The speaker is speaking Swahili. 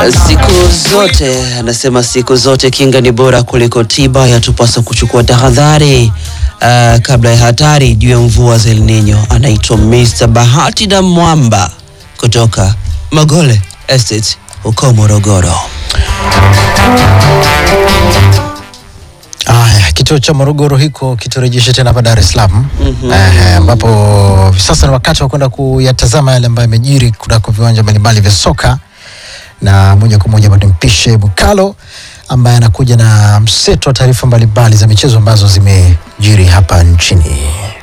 Siku zote anasema, siku zote kinga ni bora kuliko tiba, yatupasa kuchukua tahadhari uh, kabla ya hatari juu ya mvua za El Nino. Anaitwa Mr. Bahati na Mwamba kutoka Magole Estate huko Morogoro. Aya, kituo cha Morogoro hiko kiturejeshe tena hapa Dar es Salaam eh, ambapo sasa ni wakati wa kwenda kuyatazama yale ambayo yamejiri kunako viwanja mbalimbali vya soka, na moja kwa moja bado mpishe Bukalo ambaye anakuja na mseto wa taarifa mbalimbali za michezo ambazo zimejiri hapa nchini.